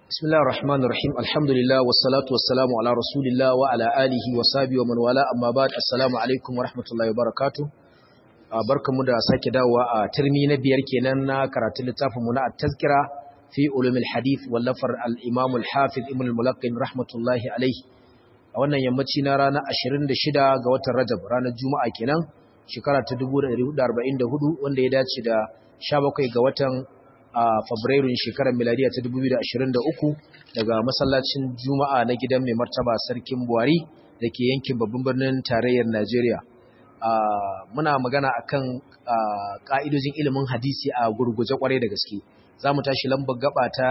بسم الله الرحمن الرحيم الحمد لله والصلاة والسلام على رسول الله وعلى آله وصحبه ومن والاه أما بعد السلام عليكم ورحمة الله وبركاته barkamu da sake dawowa a turmi na biyar kenan na karatun littafin mu na at-tazkira fi ulumil hadith wallafar al-imam al-hafiz ibn al-mulaqqin rahmatullahi alayhi a wannan yammaci na ranar 26 ga watan Rajab ranar Juma'a kenan shekara ta 1444 wanda ya dace da 17 ga watan a Fabrairun shekarar miladiya ta 2023 daga masallacin Juma'a na gidan mai martaba Sarkin Buhari da ke yankin babban birnin tarayyar Najeriya. Muna magana akan ka'idojin ilimin hadisi a gurguje kwarai da gaske. Za mu tashi lambar gaba ta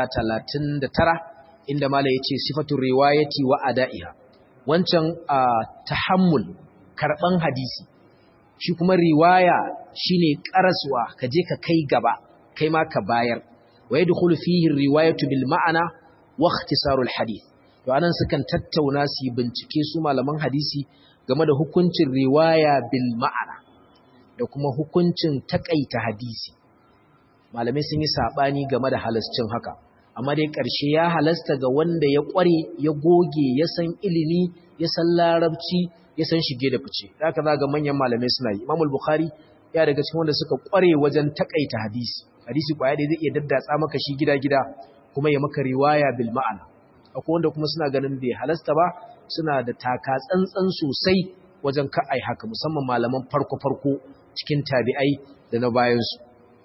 39 inda Mala ya ce sifatun riwayati wa ada'iha. Wancan tahammul karɓan hadisi. Shi kuma riwaya shine karasuwa ka je ka kai gaba. kai ma ka bayar wa yadkhulu fihi riwayatu bil ma'ana wa ikhtisarul hadith to anan sukan tattauna su bincike su malaman hadisi game da hukuncin riwaya bil ma'ana da kuma hukuncin takaita hadisi malamai sun yi sabani game da halascin haka amma dai ƙarshe ya halasta ga wanda ya ƙware ya goge ya san ilimi ya san larabci ya san shige da fice haka za ga manyan malamai suna yi imamul bukhari ya daga cikin wanda suka ƙware wajen takaita hadisi hadisi kwaya da zai iya daddatsa maka shi gida-gida kuma ya maka riwaya bil ma'ana akwai wanda kuma suna ganin bai halasta ba suna da taka tsantsan sosai wajen ka'ai haka musamman malaman farko-farko cikin tabi'ai da na bayansu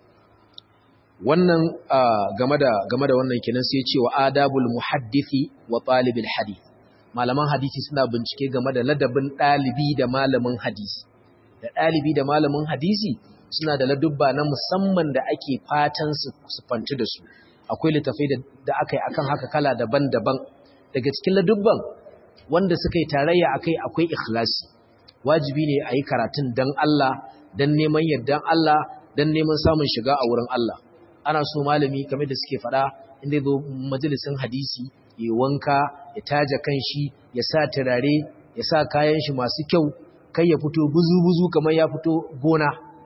wannan game da game da wannan kenan sai cewa adabul muhaddisi wa talibil hadith malaman hadisi suna bincike game da ladabin dalibi da malamin hadisi da dalibi da malamin hadisi suna da ladubba na musamman da ake fatan su fanci da su akwai littafai da aka yi akan haka kala daban-daban daga cikin ladubban wanda suka yi tarayya akai akwai ikhlasi wajibi ne a yi karatun don Allah don neman yardan Allah don neman samun shiga a wurin Allah ana so malami kamar da suke faɗa inda zo majalisin hadisi ya wanka ya taja kanshi ya sa turare ya sa kayan shi masu kyau kai ya fito buzu-buzu kamar ya fito gona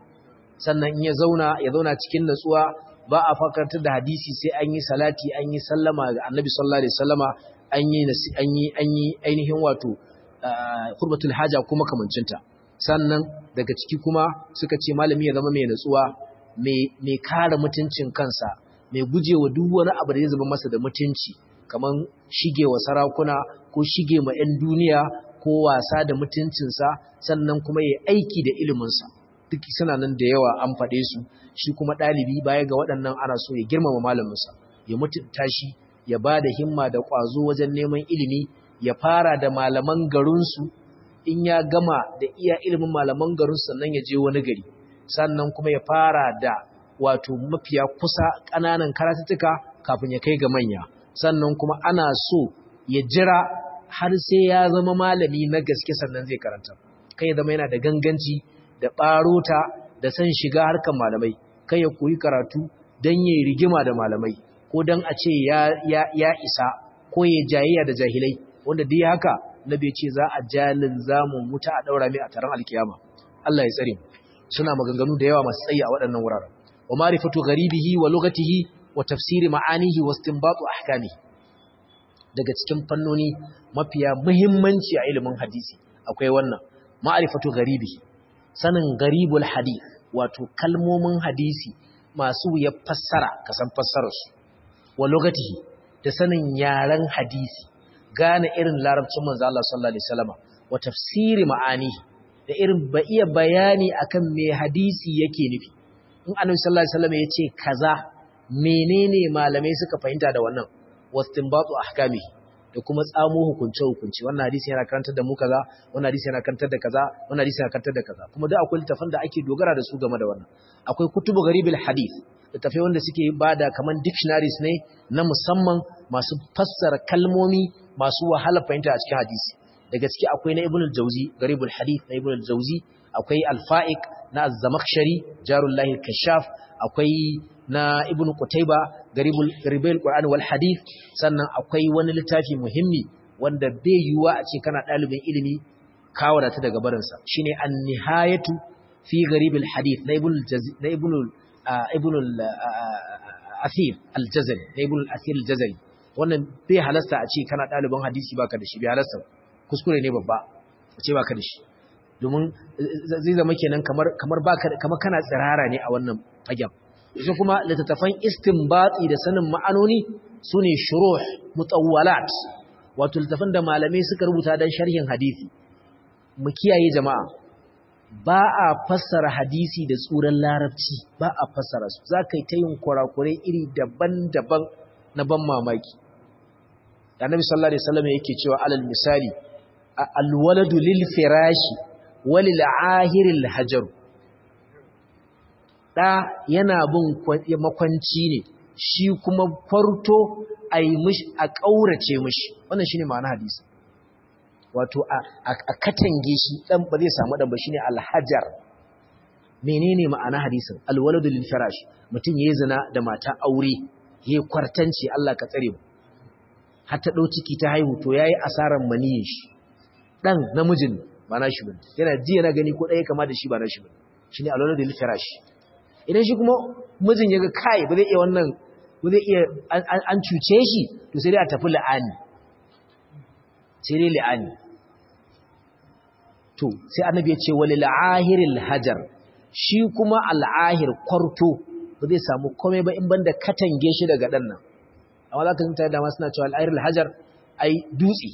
sannan in ya zauna ya zauna cikin natsuwa ba a fakartar da hadisi sai an yi salati an yi sallama ga annabi sallallahu alaihi wasallama an yi an yi an yi ainihin wato hurmatul haja kuma kamancinta sannan daga ciki kuma suka ce malami ya zama mai natsuwa mai mai kare mutuncin kansa mai gujewa duk wani abu da zai zama masa da mutunci kaman shigewa sarakuna ko shige ma 'yan duniya ko wasa da mutuncinsa sannan kuma ya aiki da iliminsa duk suna nan da yawa an faɗe su shi kuma ɗalibi baya ga waɗannan ana so ya girmama malaminsa ya mutunta shi ya ba da himma da ƙwazo wajen neman ilimi ya fara da malaman garinsu in ya gama da iya ilimin malaman garinsu sannan ya je wani gari sannan kuma ya fara da wato mafiya kusa ƙananan karatuttuka kafin ya kai ga manya sannan kuma ana so ya jira har sai ya zama malami na gaske sannan zai karanta kai ya zama yana da ganganci da ɓarota da san shiga harkar malamai kai ya koyi karatu don yi rigima da malamai ko don a ce ya, isa ko ya jayayya da jahilai wanda dai haka na bai ce za a jalin zamun wuta a ɗaura mai a taron alkiyama Allah ya tsare suna maganganu da yawa masu tsayi a waɗannan wuraren wa marifatu gharibihi wa lugatihi wa tafsiri ma'anihi wa istinbatu ahkami daga cikin fannoni mafiya muhimmanci a ilimin hadisi akwai wannan ma'rifatu gharibihi sanin garibul hadith wato kalmomin hadisi masu ya fassara kasan fassararsu wa lugatihi da sanin yaren hadisi gane irin larabcin manzo Allah sallallahu alaihi wasallam wa tafsiri ma'anihi da irin ba iya bayani akan me hadisi yake nufi in annabi sallallahu alaihi wasallam yace kaza menene malamai suka fahimta da wannan wastinbatu ahkamihi da kuma tsamo hukunce-hukunce wannan hadisi yana karantar da mu kaza wannan hadisi yana karantar da kaza wannan hadisi yana karantar da kaza kuma duk akwai littafan da ake dogara da su game da wannan akwai kutubu garibil hadith littafai wanda suke bada kaman dictionaries ne na musamman masu fassara kalmomi masu wahala fahimta a cikin hadisi daga ciki akwai na ibn al-jawzi garibul hadith na ibn al-jawzi akwai al-fa'iq na az-zamakhshari jarullahi al-kashaf akwai na ibn Qutayba garibul garibul Qur'an wal hadith sannan akwai wani littafi muhimmi wanda bai yiwuwa a ce kana dalibin ilimi ka wadata daga barin sa shine an-nihayatu fi garibul hadith na ibn na ibn ibn al-athir al-jazari na ibn al-athir al-jazari wannan bai halasta a ce kana ɗaliban hadisi baka da shi bai halasta kuskure ne babba a ce baka da shi domin zai zama kenan kamar kamar baka kamar kana tsirara ne a wannan fagen su kuma littattafan istinbati da sanin ma'anoni sune shuruh mutawwalat wato littattafan da malamai suka rubuta dan sharhin hadisi mu kiyaye jama'a ba a fassara hadisi da tsuran larabci ba a fassara su za ka yi ta yin kurakurai iri daban-daban na ban mamaki annabi sallallahu alaihi wasallam yake cewa alal misali alwaladu lil firashi walil ahiril hajar da yana bin makwanci ne shi kuma kwarto a yi mishi a ƙaurace mishi wannan shine ma'ana hadisi wato a katange shi dan ba zai samu dan ba shine alhajar menene ma'ana hadisin alwaladu lil firash mutum yayi zina da mata aure yayi kwartanci Allah ka tsare mu har ta dau ciki ta haihu to yayi asaran maniyin shi dan namijin ba na shi bane yana ji yana gani ko dai kama da shi ba na shi bane shine alwaladu lil firash idan shi kuma mijin yaga kai ba zai iya wannan ba zai iya an cuce shi to sai dai a tafi la'ani sai dai la'ani to sai annabi ya ce walil ahiril hajar shi kuma al'ahir kwarto ba zai samu komai ba in banda katange shi daga dan nan amma zaka ji mutane da ma suna cewa al'ahiril hajar ai dutse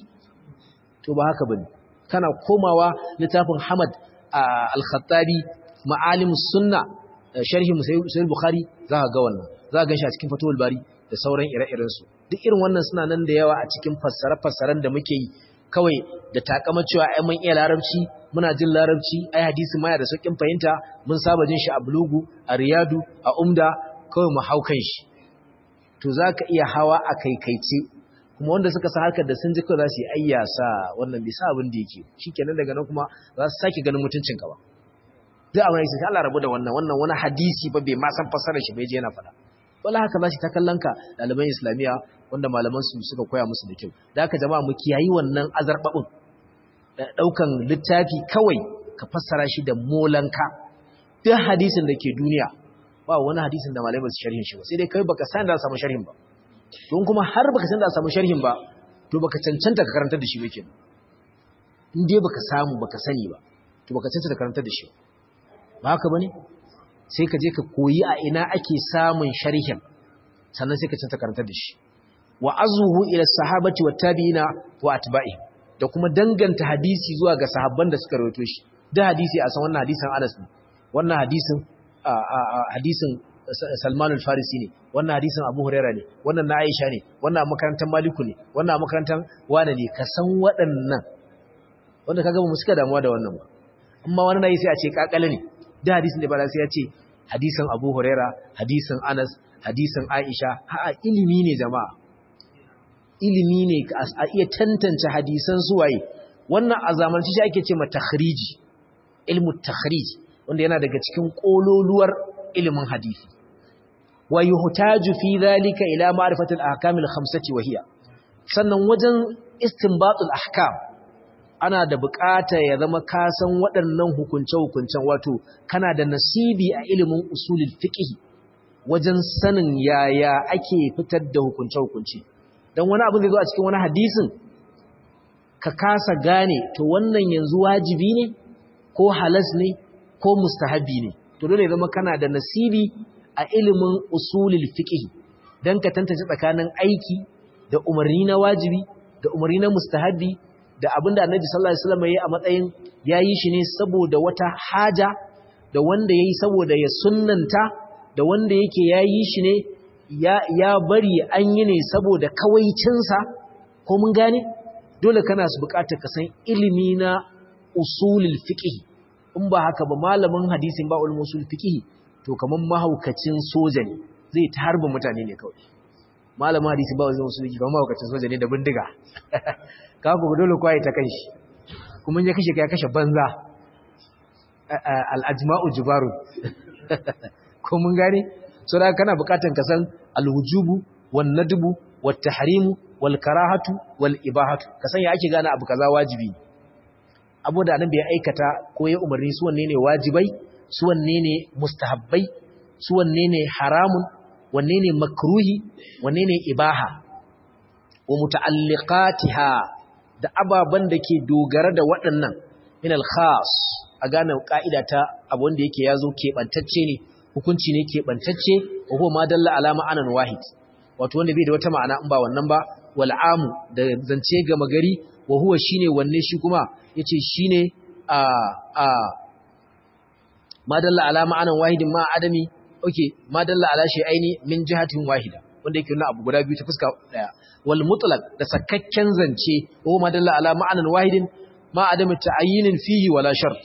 to ba haka bane kana komawa littafin Hamad al-Khattabi ma'alimus sunna sharhi sahih bukhari zaka ga wannan zaka ga shi a cikin fatul bari da sauran ire-iren su duk irin wannan suna nan da yawa a cikin fassare-fassaren da muke yi kawai da takamar cewa ai mun iya larabci muna jin larabci ai hadisi ma da saukin fahimta mun saba jin shi a bulugu a riyadu a umda kawai mu haukan shi to zaka iya hawa a kaikaice kuma wanda suka san harkar da sun ji kawai za su yi ayyasa wannan bisa abin da yake shikenan daga nan kuma za su sake ganin mutuncin ka ba duk abin sai Allah rabu da wannan wannan wani hadisi ba bai ma san fassarar shi bai je yana faɗa wala haka za shi ta kallon ka ɗaliban islamiya wanda malaman su suka koya musu da kyau da haka jama'a mu kiyayi wannan azarbabin ɗaukan littafi kawai ka fassara shi da molanka duk hadisin da ke duniya ba wani hadisin da malamai ba su sharhin shi ba sai dai kai baka san da samu sharhin ba don kuma har baka san da samu sharhin ba to baka cancanta ka karantar da shi ba kenan in dai baka samu baka sani ba to baka cancanta ka karantar da shi ba haka bane sai ka je ka koyi a ina ake samun sharhin sannan sai ka cancanta karantar da shi wa azuhu ila sahabati wa tabi'ina wa atba'i da kuma danganta hadisi zuwa ga sahabban da suka rawaito shi da hadisi a san wannan hadisin Anas ne wannan hadisin hadisin Salman al-Farisi ne wannan hadisin Abu Huraira ne wannan na Aisha ne wannan makarantar Maliku ne wannan makarantar Wane ne ka san waɗannan wanda kaga mu suka damuwa da wannan ba amma wani nayi sai a ce kakale ne da hadisin da ba sai ya ce hadisin Abu Huraira hadisin Anas hadisin Aisha a'a ilimi ne jama'a ilimi ne a iya tantance hadisan suwaye wannan a zamanci shi ake ce ma takhriji ilmu takhrij wanda yana daga cikin kololuwar ilimin hadisi wa yuhtaju fi dhalika ila ma'rifati al-ahkam al-khamsati wa hiya sannan wajen istinbatul ahkam ana da bukata ya zama ka san waɗannan hukunce-hukuncen wato kana da nasibi a ilimin usulul fiqh wajen sanin yaya ake fitar da hukunce-hukunce don wani abin da zo a cikin wani hadisin ka kasa gane to wannan yanzu wajibi ne ko halas ne ko mustahabi ne to dole zama kana da nasibi a ilimin usulul fiqh dan ka tantance tsakanin aiki da umarni na wajibi da umarni na mustahabi da abinda Annabi sallallahu alaihi wasallam yayi a matsayin yayi shi ne saboda wata haja da wanda yayi saboda ya sunnanta da wanda yake yayi shi ne ya, ya bari an yi ne saboda kawaicinsa ko mun gane dole kana su bukatar ka san ilimi na usulul fiqh in ba haka ba malamin hadisin ba ulumul usul fiqh to kaman mahaukacin soja ne zai ta harba mutane ne kawai malamin hadisin ba ulumul usul fiqh kaman mahaukacin soja ne da bindiga ka ku dole kwai ta kanshi kuma ya kashe ka ya kashe banza al ajma'u jubaru ko mun gane so da kana bukatan ka san alwujubu wan nadbu wat tahrimu wal karahatu wal ibahatu ka san ya ake gane abu kaza wajibi abu da annabi ya aikata ko ya umarni su wanne ne wajibai su wanne ne mustahabbai su wanne ne haramun wanne ne makruhi wanne ne ibaha wa muta'alliqatiha da ababan da ke dogara da waɗannan min al-khas a gane ka'ida ta abu wanda yake yazo keɓantacce ne hukunci ne keɓantacce wa huwa ma dalla ala ma'anan wahid wato wanda bai da wata ma'ana in ba wannan ba wal amu da zance gama gari wa huwa shine wanne shi kuma yace shine a a ma dalla ala ma'anan wahidin ma adami okay ma dalla ala shay'aini min jihatin wahida wanda yake nuna abu guda biyu ta fuska daya wal mutlaq da sakakken zance wa ma dalla ala ma'anan wahidin ma adami ta'ayyinin fihi wala shart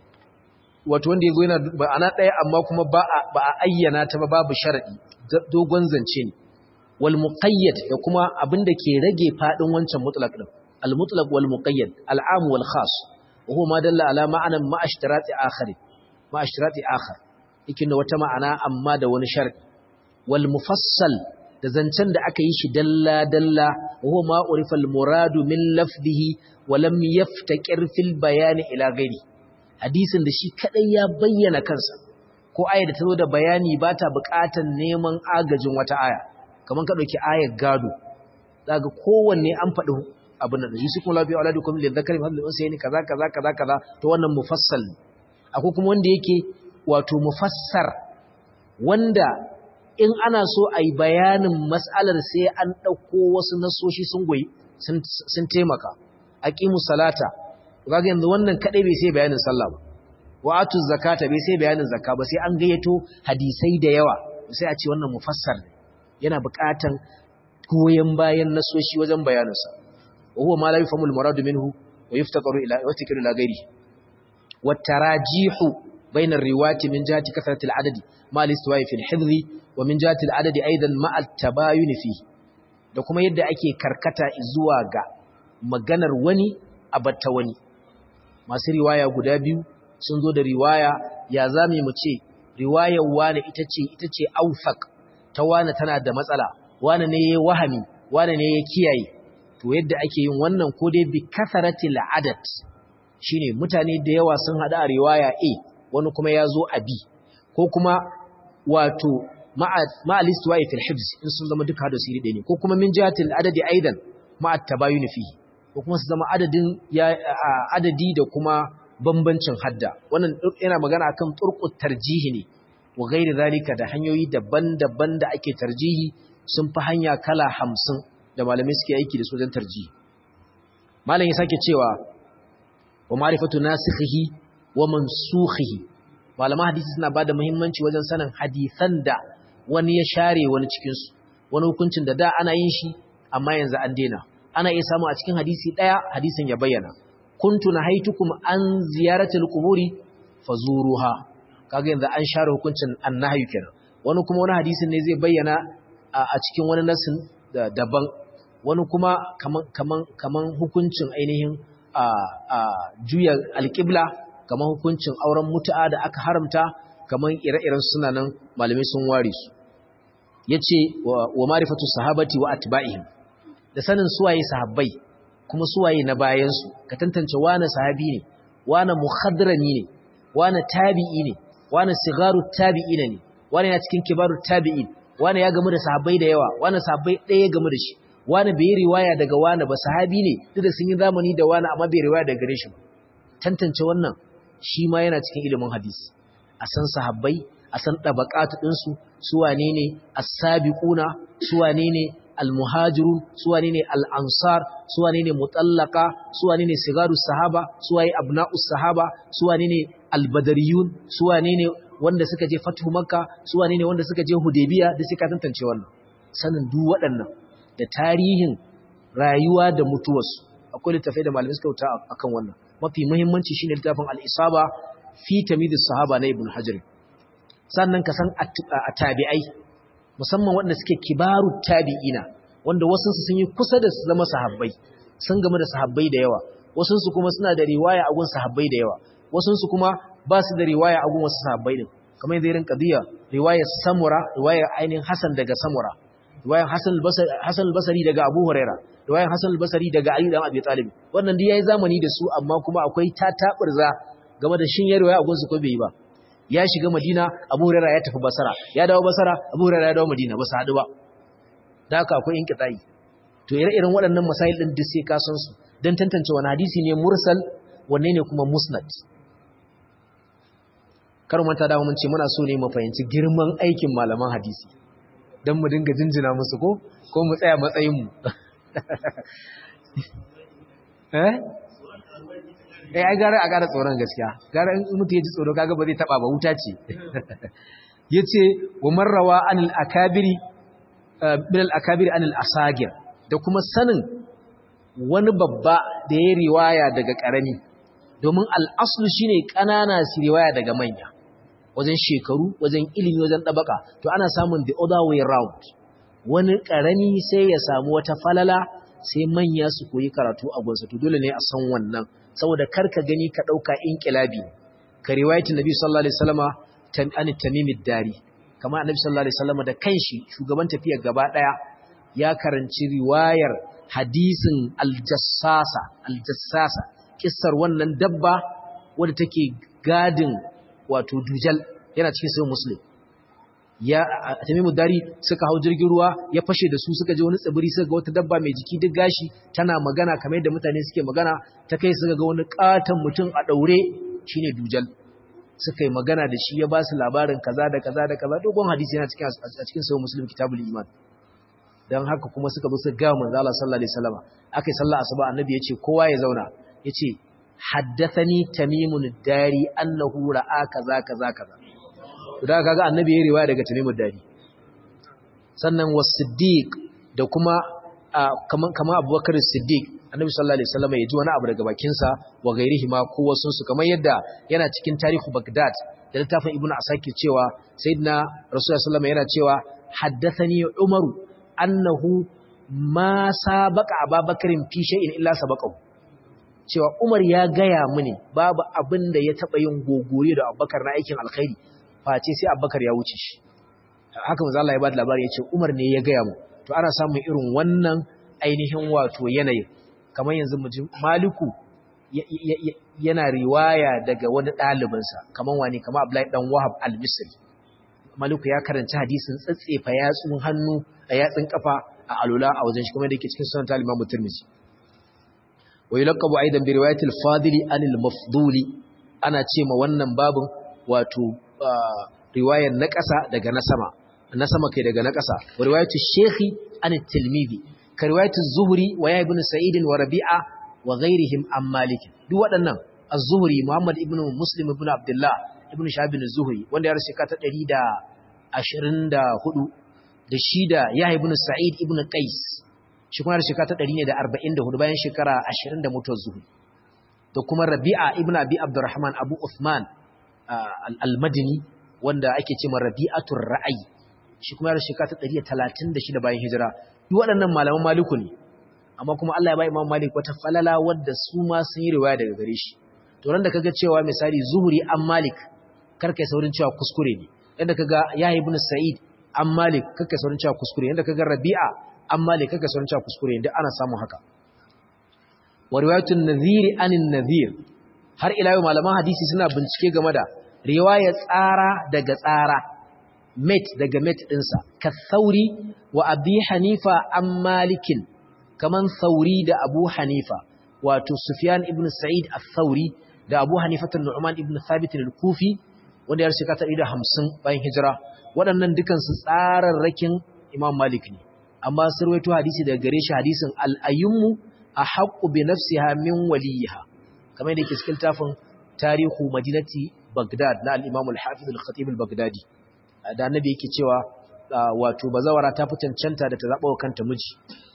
wato wanda yazo yana ma'ana daya amma kuma ba ba a ayyana ta ba babu sharadi dogon zance ne wal muqayyad da kuma abinda ke rage fadin wancan mutlaq din al mutlaq wal muqayyad al am wal khas wa huwa ma dalla ala ma'anan ma ashtirati akhari ma ashtirati akhar yake da wata ma'ana amma da wani sharadi wal mufassal da zancen da aka yi shi dalla dalla wa huwa ma urifa al muradu min lafzihi wa lam yaftaqir fil bayani ila ghairi hadisin da shi kadai ya bayyana kansa ko aya da ta zo da bayani ba ta buƙatar neman agajin wata aya kamar ka ɗauki ayar gado daga kowanne an faɗi abin da yusuf kuma lafiya aladu kuma da zakari mahallin unsa yani kaza kaza kaza kaza to wannan mufassal akwai kuma wanda yake wato mufassar wanda in ana so a yi bayanin mas'alar sai an ɗauko wasu nasoshi sun goyi sun taimaka aqimu salata kaga yanzu wannan kadai bai sai bayanin sallah ba wa atu zakata bai sai bayanin zakka ba sai an gayyato hadisai da yawa sai a ce wannan mufassar ne yana buƙatan goyen bayan nasoshi wajen bayaninsa wa huwa ma la yafhamu al-muradu minhu wa yuftaqaru ila wa tikiru ila ghairi wa tarajihu bayna ar-riwayati min jihati kathrati al-adadi ma al-istiwa'i fi al-hifzi wa min jihati al-adadi aidan ma at-tabayun fi da kuma yadda ake karkata zuwa ga maganar wani abatta wani masu riwaya guda biyu sun zo da riwaya ya zame mu ce riwayar wane ita ce ita ce aufaq ta wane tana da matsala wane ne ya wahami wane ne ya kiyaye to yadda ake yin wannan ko dai bi kasaratil adad shine mutane da yawa sun hada a riwaya A wani kuma ya zo a B ko kuma wato ma'a listuwa'i fil hibs in sun zama duka da siri ɗaya ne ko kuma min jihatil adadi aidan ma'a tabayun fihi ko kuma su zama adadin ya adadi da kuma bambancin hadda wannan yana magana akan turqut tarjihi ne wa gairi zalika da hanyoyi daban-daban da ake tarjihi sun fi hanya kala hamsin da malamai suke aiki da su wajen tarjihi malam ya sake cewa wa ma'rifatu nasikhihi wa mansukhihi malaman hadisi suna bada muhimmanci wajen sanin hadisan da wani ya share wani cikin su wani hukuncin da da ana yin shi amma yanzu an daina ana iya samu a cikin hadisi daya hadisin ya bayyana kuntu nahaitukum an ziyaratil quburi fazuruha kaga yanzu an share hukuncin annahyu kenan wani kuma wani hadisin ne zai bayyana a cikin wani nasin daban wani kuma kaman kaman kaman hukuncin ainihin a a juya alqibla kaman hukuncin auren mutu'a da aka haramta kaman ire-iren suna nan malamai sun ware su yace wa ma'rifatu sahabati wa atba'ihim da sanin suwaye sahabbai kuma suwaye na bayan su ka tantance wane sahabi ne wane muhadrami ne wane tabi'i ne wane sigaru tabi'ina ne wane yana cikin kibaru tabi'in wane ya gamu da sahabbai da yawa wane sahabbai ɗaya ya gamu da shi wane bai riwaya daga wane ba sahabi ne duk da sun yi zamani da wane amma bai riwaya daga gare shi tantance wannan shi ma yana cikin ilimin hadisi a san sahabbai a san tabaqatu din su su wane ne as-sabiquna su wane ne al-muhajirun su wane ne al-ansar su wane ne mutallaka su wane ne sigaru sahaba su waye abna'us sahaba su wane ne al-badariyun su wane ne wanda suka je fatu makka su wane ne wanda suka je hudaybiya da suka tantance wannan sanin duk waɗannan da tarihin rayuwa da mutuwarsu akwai littafai da malamai suka wuta akan wannan mafi muhimmanci shine littafin al-isaba fi tamyiz sahaba na ibn hajar sannan ka san at-tabi'ai musamman waɗanda suke kibaru tabi'ina wanda wasu sun yi kusa da su zama sahabbai sun game da sahabbai da yawa wasu su kuma suna da riwaya a gun sahabbai da yawa wasu su kuma ba su da riwaya a gun wasu sahabbai din kamar yadda irin qadiya riwayar samura riwayar ainihin hasan daga samura riwayar hasan al-basri hasan al-basri daga abu huraira riwayar hasan al-basri daga ali dan abi talib wannan dai yayi zamani da su amma kuma akwai tataburza game da shin ya riwaya a gun su ko bai yi ba ya shiga madina abu huraira ya tafi basara ya dawo basara abu huraira ya dawo madina ba su haɗu ba da haka akwai inqita'i to ire-iren waɗannan masail ɗin duk sai ka san su don tantance wani hadisi ne mursal wanne ne kuma musnad kar manta da mun ce muna so ne mu fahimci girman aikin malaman hadisi don mu dinga jinjina musu ko ko mu tsaya matsayin mu eh eh ai gara a gara tsoron gaskiya gara in mutu ya ji tsoro kaga ba zai taba ba wuta ce yace wa marrawa anil akabiri bil akabiri anil asagir da kuma sanin wani babba da ya riwaya daga karami domin al-aslu shine kanana su riwaya daga manya wajen shekaru wajen ilimi wajen dabaka to ana samun the other way round wani karami sai ya samu wata falala sai manya su koyi karatu a gonsa to dole ne a san wannan saboda karka gani ka dauka inqilabi ka riwayatin nabi sallallahu alaihi wasallama an tamimid dari kama annabi sallallahu alaihi wasallama da kanshi shugaban tafiyar gaba daya ya karanci riwayar hadisin aljassasa aljassasa kissar wannan dabba wadda take gadin wato dujal yana cikin sahih muslim ya tamimu dari suka hau jirgin ruwa ya fashe da su suka je wani tsibiri suka ga wata dabba mai jiki duk gashi tana magana kamar yadda mutane suke magana ta kai suka ga wani katon mutum a daure shine dujal suka yi magana da shi ya ba su labarin kaza da kaza da kaza dogon hadisi yana cikin a cikin sahih muslim kitabul iman dan haka kuma suka bi su ga manzo Allah sallallahu alaihi wasallam akai sallah asuba annabi yace kowa ya zauna yace haddathani tamimun dari annahu ra'a kaza kaza kaza da kaga annabi ya riwaya daga tamimun dari sannan was-siddiq da kuma kaman kama abubakar siddiq annabi sallallahu alaihi wasallam ya ji wani abu daga bakin sa wa gairihi ma ko wasun su kamar yadda yana cikin tarihu bagdad da littafin ibnu asakir cewa sayyidina rasulullahi sallallahu alaihi wasallam yana cewa haddathani umaru annahu ma sabaqa ababakarin fi shay'in illa sabaqahu cewa Umar ya gaya mini babu abin da ya taba yin gogore da Abubakar na aikin alkhairi face sai Abubakar ya wuce shi haka manzo Allah ya bada labari yace Umar ne ya gaya mu to ana samun irin wannan ainihin wato yanayin kamar yanzu mu ji Maliku yana riwaya daga wani ɗalibinsa kamar wani kamar Abdullahi dan Wahab al-Misri Maliku ya karanci hadisin tsatsefa yatsun hannu a yatsun kafa a alula a wajen shi kuma da yake cikin sunan Imam Tirmidhi wa yulaqabu aidan bi riwayati al-fadil an al-mafdul ana ce ma wannan babun wato riwayar na ƙasa daga na sama na sama kai daga na ƙasa wa riwayatu shaykhi an at-tilmidhi ka riwayatu zuhri wa ya ibn sa'id wa rabi'a wa ghayrihim an malik duk waɗannan az-zuhri muhammad ibn muslim ibn abdullah ibn shahab ibn zuhri wanda ya rasu ka ta 124 da shi da Yahya ibn Sa'id ibn Qais shi kuma da shekara ta 144 bayan shekara 20 da mutuwar Zuhri da kuma Rabi'a ibn Abi Abdurrahman Abu Uthman al-Madini wanda ake cewa Rabi'atur Ra'ayi shi kuma da shekara ta 136 bayan hijira duk waɗannan malaman Maliku ne amma kuma Allah ya ba Imam Malik wata falala wadda su ma sun yi riwaya daga gare shi to ran da kaga cewa misali Zuhri an Malik karkai saurin cewa kuskure ne yadda kaga Yahya ibn Sa'id an malik kaka saurin cewa kuskure yadda kaga rabi'a an malik kaka saurin cewa kuskure yadda ana samun haka wa riwayatun nadhir anin nadhir har ila yau malaman hadisi suna bincike game da riwaya tsara daga tsara met daga met dinsa ka sauri wa abi hanifa an malikin kaman sauri da abu hanifa wato sufyan ibn sa'id al-thauri da abu hanifa nu'man ibn thabit al-kufi wanda ya shekara 150 bayan hijira waɗannan dukansu tsararrakin Imam Malik ne amma sun rawaito hadisi daga gare shi hadisin al-ayyumu ahaqqu bi nafsiha min waliha kamar yadda yake cikin tafin tarihu madinati Baghdad na al-Imam al-Hafiz al-Khatib al-Baghdadi da annabi yake cewa wato bazawara ta fi cancanta da ta zaba wa kanta miji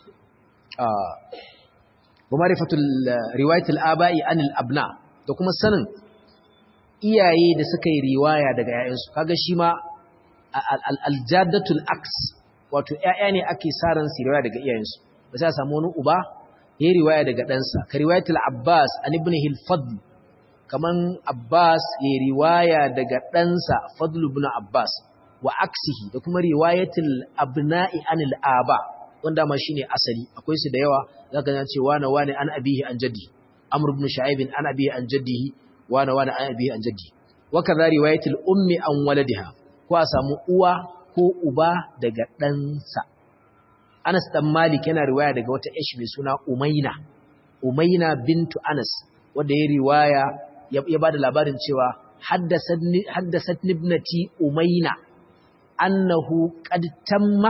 wa marifatul riwayatul aba'i anil abna da kuma sanin iyaye da suka yi riwaya daga ‘ya'yansu, kaga shi ma aljadatul aks, wato ‘ya'ya ne ake saran su riwaya daga iyayensu, ba sai a samu wani uba ya yi riwaya daga ɗansa, ka riwayatul Abbas an ibn Hilfadl, kaman Abbas ya yi riwaya daga ɗansa Fadl ibn Abbas, wa aksihi da kuma riwayatul abna'i anil aba, wanda ma shine asali, akwai su da yawa, za ka ce wane wane an abihi an jaddi, Amr ibn Sha'ibin an abihi an jaddihi, wane wane an abi an jaddi wa kaza riwayatul ummi an waladiha ko a samu uwa ko uba daga ɗansa Anas dan Malik yana riwaya daga wata ish mai suna Umayna Umayna bintu Anas wanda ya riwaya ya bada labarin cewa haddathani haddathat ibnati Umayna annahu qad tamma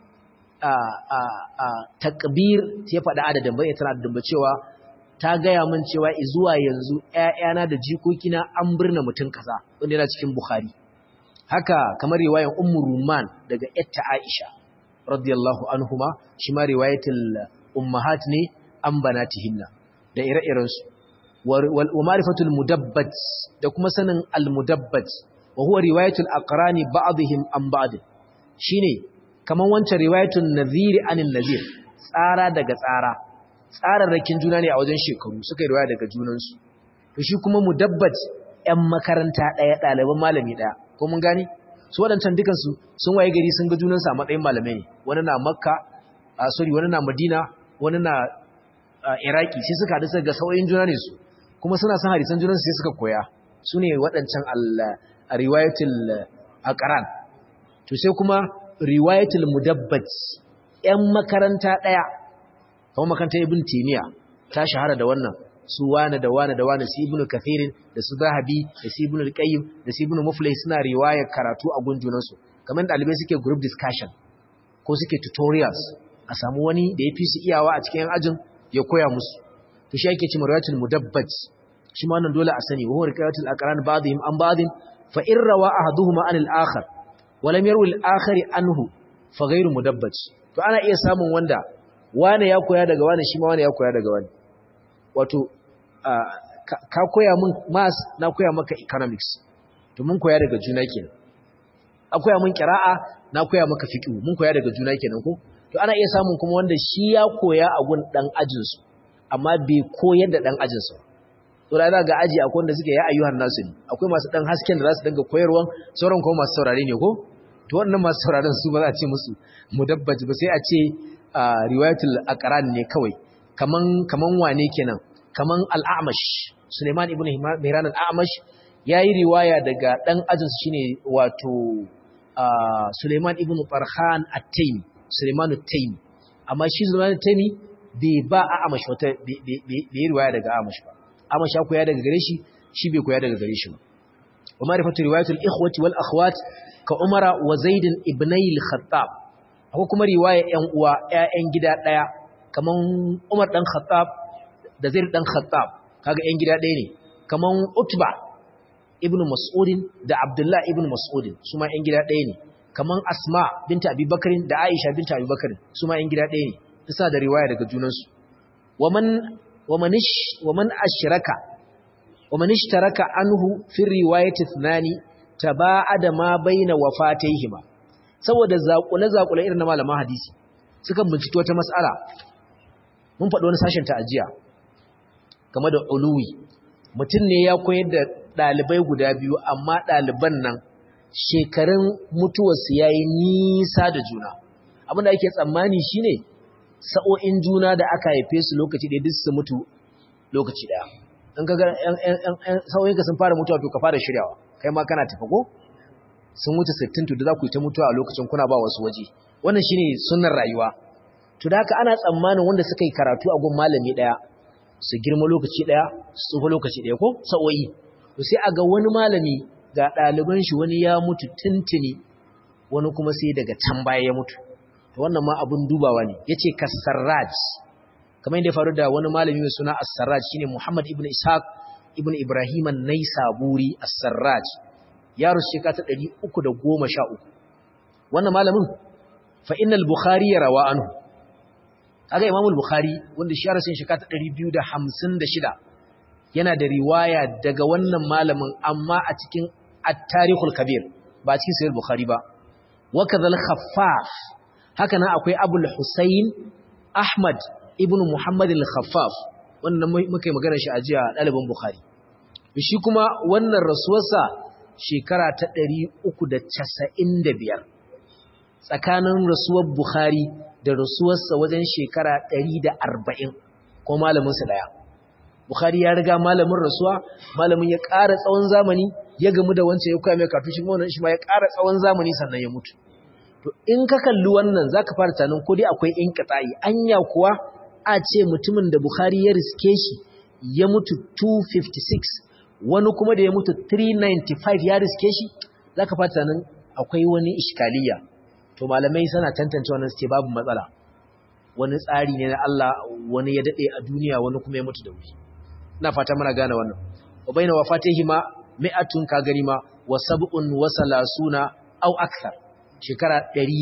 takbir ya faɗa adadin bai tana da cewa ta gaya min cewa zuwa yanzu ƴaƴana da jikokina an birna mutum kaza wanda yana cikin Bukhari haka kamar riwayar Ummu Ruman daga Yatta Aisha radiyallahu anhuma shi ma riwayatul ummahat ne an banatihinna da ire-iren su wal ma'rifatul mudabbat da kuma sanin al mudabbat wa huwa riwayatul aqrani ba'dihim an ba'd shine kaman wancan riwayatul nadhir anil nadhir tsara daga tsara tsararrakin juna ne a wajen shekaru suka yi riwaya daga junansu to shi kuma mudabbat ƴan makaranta ɗaya ɗaliban malami ɗaya ko mun gani su waɗancan dukansu sun waye gari sun ga junansu a matsayin malamai ne wani na makka a sorry wani na madina wani na iraki sai suka haɗu ga sauyin juna ne su kuma suna son hadisan junansu sai suka koya su ne waɗancan riwayatul aqran to sai kuma riwayatul mudabbat ƴan makaranta ɗaya kamar makarantar ibn timiya ta shahara da wannan su wane da wane da wane su ibn kathirin da su zahabi da su ibn al-qayyim da su ibn muflih suna riwayar karatu a gunjunansu kamar dalibai suke group discussion ko suke tutorials a samu wani da ya fi su iyawa a cikin ajin ya koya musu to shi ake cewa riwayatul mudabbat shi ma wannan dole a sani wa huwa riwayatul aqran ba'dihim an ba'din fa in rawa ahaduhuma an al-akhar wa lam yarwi al-akhar anhu fa ghayru mudabbat to ana iya samun wanda wane ya koya daga wane shi ma wane ya koya daga wane wato ka koya min maths na koya maka economics to mun koya daga juna kenan a koya min qira'a na koya maka fiqh mun koya daga juna kenan ko to ana iya samun kuma wanda shi ya koya a gun dan ajin su amma bai koyar da dan ajin su to da ga aji akwai wanda suke ya ayyuhan nasu ne akwai masu dan hasken da za su dinga koyarwan sauran kuma masu saurare ne ko to wannan masu sauraron su ba za a ce musu mudabbaji ba sai a ce riwayatul aqran ne kawai kaman kaman wane kenan kaman al-a'mash Suleiman ibn Mihran al-a'mash yayi riwaya daga dan ajin shine wato Suleiman ibn Farhan at-Taymi Suleiman at-Taymi amma shi Suleiman at-Taymi bai ba a'mash wata bai riwaya daga a'mash ba a'mash ya koya daga gare shi shi bai koya daga gare shi ba wa ma'rifatu riwayatul ikhwati wal akhwat ka Umara wa Zaid ibn al-Khattab akwai kuma riwaya ƴan uwa ƴaƴan gida ɗaya kaman Umar dan Khattab da Zaid dan Khattab kaga ƴan gida ɗaya ne kaman Utba ibn Mas'ud da Abdullah ibn Mas'ud su ma ƴan gida ɗaya ne kaman Asma binta Abi Bakr da Aisha binta Abi Bakr su ma ƴan gida ɗaya ne isa da riwaya daga junansu waman wamanish waman ashraka waman ishtaraka anhu fi riwayati thnani taba'ada ma baina wafatayhima saboda zakule-zakule irin na malaman hadisi sukan binciki wata mas'ala mun faɗi wani sashen ta ajiya game da uluwi mutum ne ya koyar da ɗalibai guda biyu amma ɗaliban nan shekarun mutuwarsu ya yi nisa da juna abinda ake tsammani shine sa'o'in juna da aka haife su lokaci ɗaya duk su mutu lokaci ɗaya in ka ga sa'o'inka sun fara mutuwa to ka fara shiryawa kai ma kana tafi ko sun wuce 60 to da za ku yi ta mutuwa a lokacin kuna ba wasu waje wannan shine sunnar rayuwa to da haka ana tsammanin wanda suka yi karatu a gun malami daya su girma lokaci daya su tsufa lokaci daya ko sa'o'i to sai a ga wani malami ga ɗaliban shi wani ya mutu tuntuni wani kuma sai daga can baya ya mutu to wannan ma abun dubawa ne yace kasarraj kamar yadda ya faru da wani malami mai suna as-sarraj shine Muhammad ibn Ishaq ibn Ibrahim an-Naisaburi as-sarraj ya rusu shekara ta 313 wannan malamin fa innal bukhari ya rawa anhu kaga imam al-bukhari wanda shi ya rusu shekara ta 256 yana da riwaya daga wannan malamin amma a cikin at-tarikhul kabir ba cikin sahih bukhari ba wa kadhal khaffaf haka nan akwai abul husayn ahmad ibn muhammad al-khaffaf wannan muka yi magana shi a jiya ɗalibin bukhari shi kuma wannan rasuwarsa shekara ta ɗari uku da casa'in da biyar tsakanin rasuwar Bukhari da rasuwarsa wajen shekara ɗari da arba'in ko malaminsa ɗaya. Bukhari ya riga malamin rasuwa, malamin ya ƙara tsawon zamani ya gamu da wancan ya kuwa mai kartu shi wannan shi ma ya ƙara tsawon zamani sannan ya mutu. to in ka kalli wannan zaka fara tunanin ko dai akwai inqita'i anya kuwa a ce mutumin da Bukhari ya riske shi ya mutu 256 wani kuma da ya mutu 395 ya riske shi zaka fara tunanin akwai wani iskaliya to malamai suna tantance wannan su ce babu matsala wani tsari ne na Allah wani ya dade a duniya wani kuma ya mutu da wuri ina fata muna gane wannan wa baina wafatihima mi'atun ka gani ma wa sab'un wa salasuna aw akthar shekara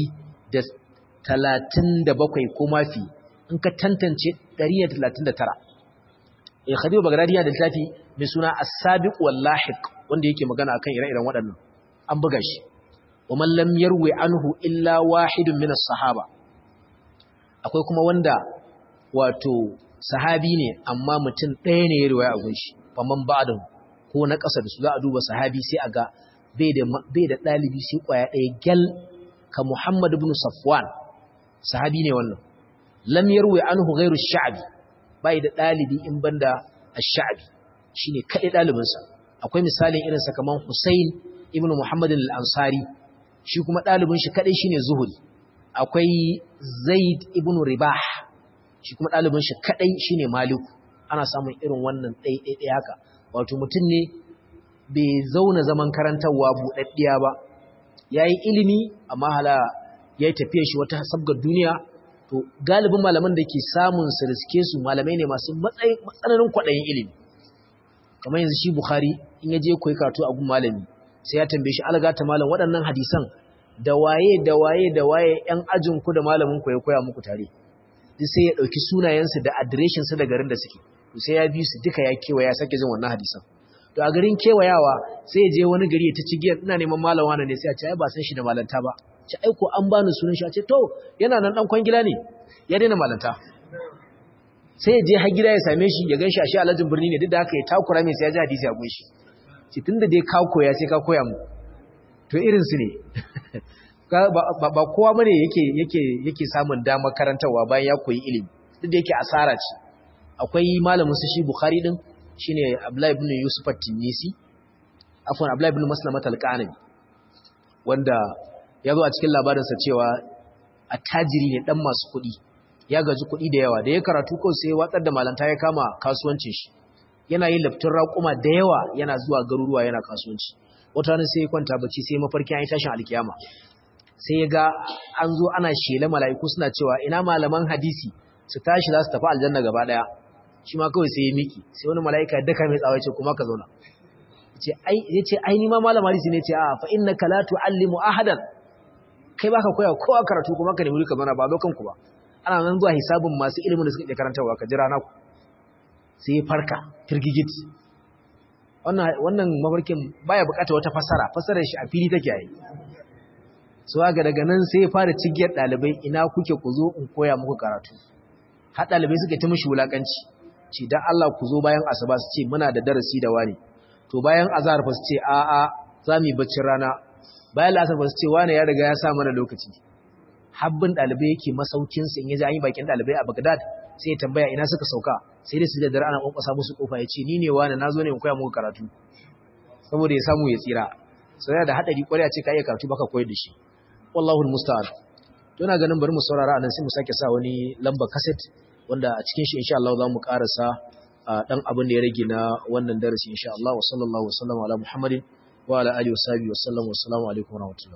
137 ko mafi in ka tantance 139 eh Khadibu Baghdadi ya da littafi mai suna As-Sabiq wal Lahiq wanda yake magana akan ire-iren waɗannan an buga shi wa man lam yarwi anhu illa wahidun min as-sahaba akwai kuma wanda wato sahabi ne amma mutum ɗaya ne ya riwaya a gunshi faman ba'dan ko na ƙasa da su za a duba sahabi sai a ga bai da bai da ɗalibi sai ƙwaya ɗaya gyal ka Muhammad ibn Safwan sahabi ne wannan lam yarwi anhu ghairu ash-sha'bi bai da ɗalibi in banda ash-sha'bi shine kai ɗalibin sa akwai misalin irin sa kaman Husayn ibn Muhammad al-Ansari shi kuma ɗalibin shi kadai shine Zuhri akwai Zaid ibn Ribah shi kuma ɗalibin shi kadai shine Malik ana samun irin wannan ɗai haka wato mutum ne bai zauna zaman karantarwa buɗaɗɗiya ba yayi ilimi amma hala yayi tafiyar shi wata sabgar duniya to galibin malaman da ke samun su riske su malamai ne masu matsananin kwaɗayin ilimi kamar yanzu shi Bukhari in ya je koyi karatu a gun malami sai ya tambaye shi algata malam waɗannan hadisan da waye da waye da waye ƴan ajin ku da malamin ku ya koya muku tare duk sai ya ɗauki sunayensu da adireshin su da garin da suke to sai ya bi su duka ya kewaya ya sake jin wannan hadisan to a garin kewayawa sai ya je wani gari ya ta cigiyar ina neman malam wani ne sai a ce ai ba san shi da malanta ba ce ai ko an bani sunan shi a ce to yana nan dan kwangila ne ya daina malanta sai ya je har gida ya same shi ya ganshi a shi alhajin birni ne duk da haka ya takura mai sai ya ji hadisi a gunshi ce tunda dai ka koya sai ka koya mu to irin su ne ba kowa bane yake yake yake samun damar karantarwa bayan ya koyi ilimi duk da yake asara ce akwai malamin su shi Bukhari din shine Abdullah ibn Yusuf at-Tinisi afwan Abdullah ibn Maslamat al-Qanabi wanda ya zo a cikin labarin sa cewa attajiri ne dan masu kuɗi ya gaji kuɗi da yawa da ya karatu ko sai watsar da malanta ya kama kasuwancin shi yana yin laftin raƙuma da yawa yana zuwa garuruwa yana kasuwanci wata ranar sai ya kwanta bacci sai mafarkin an yi tashin alkiyama sai ya ga an zo ana shela mala'iku suna cewa ina malaman hadisi su tashi za su tafi aljanna gaba daya shi ma kawai sai ya miki sai wani mala'ika ya daka mai tsawa ce kuma ka zauna ya ce ai ni ma malam hadisi ne ce a fa inna ka la tu'allimu ahadan kai baka koya kowa karatu kuma ka nemi ka zauna ba lokan ku ba ana nan zuwa hisabin masu ilimin da suka iya karantarwa ka jira naku sai ya farka firgigit wannan wannan mafarkin baya bukata wata fasara fasarar shi a fili take yi so ga daga nan sai ya fara cigiyar dalibai ina kuke ku zo in koya muku karatu har dalibai suka ta mishi wulakanci ce dan Allah ku zo bayan asuba su ce muna da darasi da wani to bayan azhar fa su ce a a za mu yi baccin rana bayan lasar fa su ce wani ya riga ya sa mana lokaci habbin dalibai yake masaukin sa in yaji an yi bakin dalibai a Baghdad sai ya tambaya ina suka sauka sai dai su da dare ana kwankwasa musu kofa ya ce ni ne wani nazo ne in koya muku karatu saboda ya samu ya tsira sai da hadari kwarai a ce ka iya karatu baka koyar da shi wallahu almusta'an to ina ganin bari mu saurara anan sai mu sake sa wani lamba cassette wanda a cikin shi insha Allah za mu karasa dan abin da ya rage na wannan darasi insha Allah wa sallallahu wa sallama ala muhammadin wa ala alihi wa sahbihi wa sallam wa assalamu alaikum wa rahmatullahi